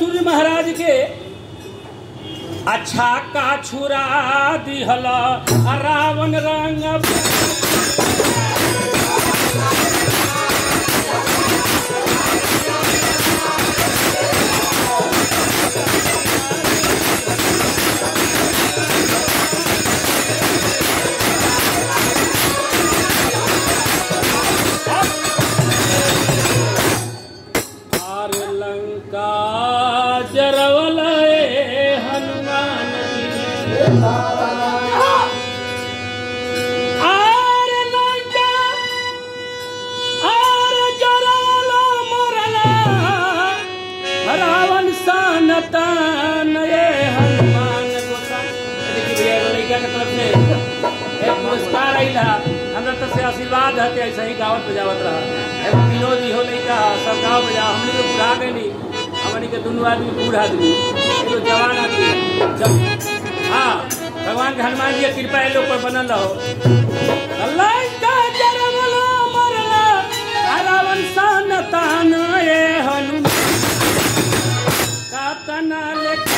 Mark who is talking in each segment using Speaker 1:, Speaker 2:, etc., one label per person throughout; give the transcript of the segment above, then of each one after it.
Speaker 1: सूर्य महाराज के अच्छा का छुरा दिहल आ रावण रंग आर लंका जरवल ए हनुमान जी। आर लंका आर जरवल मोरला रावण सन तन ए हनुमान गोसाई। देखिए भैया एगो लड़का के तरफ से एक पुरस्कार आइला हमरा तो से आशीर्वाद हते ऐसे ही गावत बजावत रहा एगो विनोद हो लड़का सब गाँव बजा हमने तो बुढ़ा गए नहीं हमने के दोनों आदमी बूढ़ आदमी एगो जवान आदमी जब हाँ भगवान के हनुमान जी के कृपा ए लोग पर बनल रहो अल्लाह का जरमला मरला आ रावण सन तान ए हनुमान का तना लेके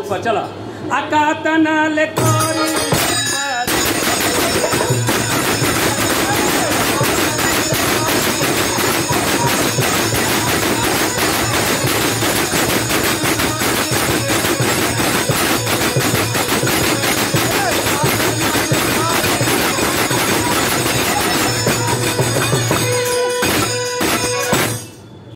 Speaker 1: पर चलो अका तना ले को